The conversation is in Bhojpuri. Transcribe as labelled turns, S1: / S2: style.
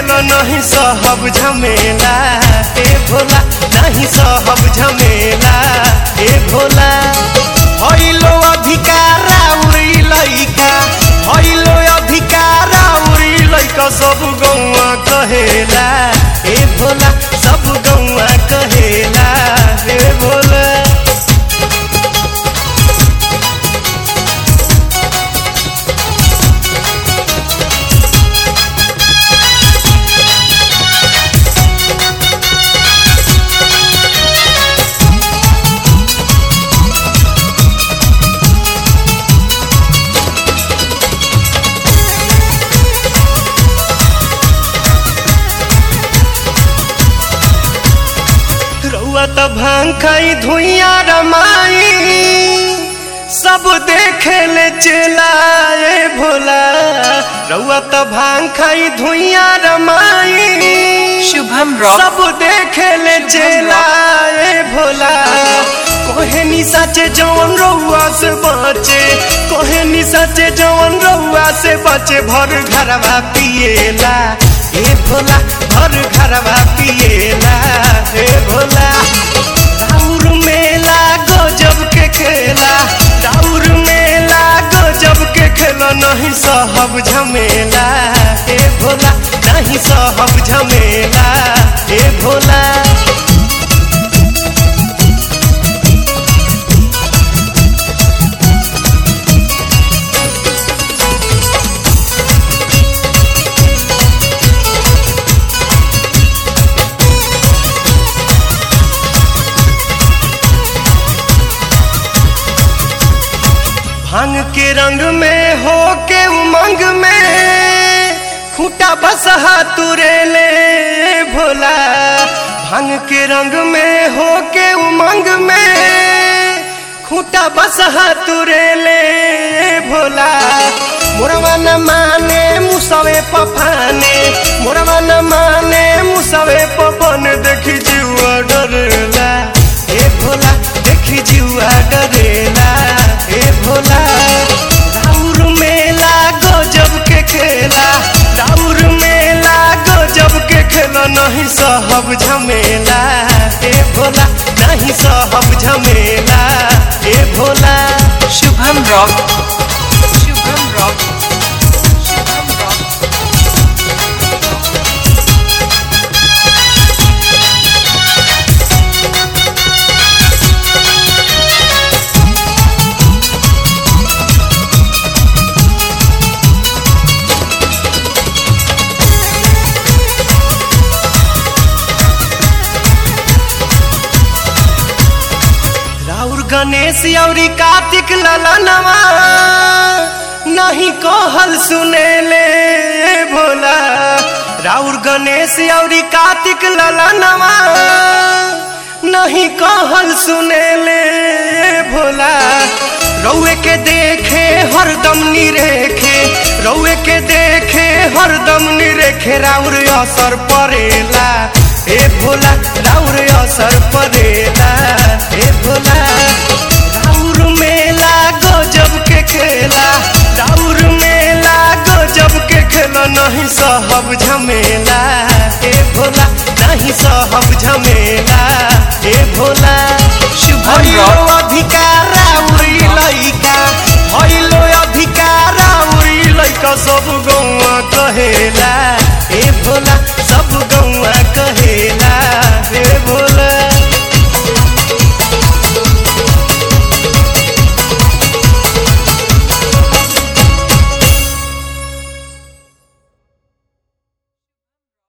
S1: खेलो नहीं सहब झमेला ए भोला नहीं सहब झमेला ए भोला हइलो अधिकारा उड़ी लइका हइलो अधिकारा उड़ी लइका सब गौआ कहेला ए भोला सब गौआ कहेला ए भोला रउआ त भांग खाई धुइया रमाई सब देखे ले चलाए भोला रउआ त भांग खाई धुइया रमाई
S2: शुभम रॉक
S1: सब देखे ले चलाए भोला कोहे नी सचे जवन रउआ से बचे कोहे नी सचे जवन रउआ से बचे भर घरवा पिएला ए भोला भर घरवा पिएला ए भोला राउर मेला गजब के खेला राउर मेला गजब के खेला नहीं सहब झमेला ए भोला नहीं सहब झमेला ए भोला भांग के रंग में हो के उमंग में खूटा बसहा तुरे ले भोला भांग के रंग में हो के उमंग में खूटा बसहा तुरे ले भोला मोरवा न माने मुसवे पफाने मोरवा न माने मुसवे पफन देखी जीवा डरेला ए भोला देखी जीवा डरेला ए भोला राउर मेला गजब के खेला राउर मेला गजब के खेला नहीं सहब झमेला ए भोला नहीं सहब झमेला ए Bhola
S2: Shubham rock Shubham rock Shubham rock
S1: राउर गणेश औरी कार्तिक ललनवा नहीं कहल सुने ले भोला राउर गणेश औरी कार्तिक ललनवा नहीं कहल सुने ले भोला रउए के देखे हरदम निरेखे रउए के देखे हरदम निरेखे राउर असर परेला ए भोला राउर असर परेला ए भोला राउर मेला गजब के खेला राउर मेला गजब के खेला नहीं सहब झमेला ए भोला नहीं सहब झमेला ए भोला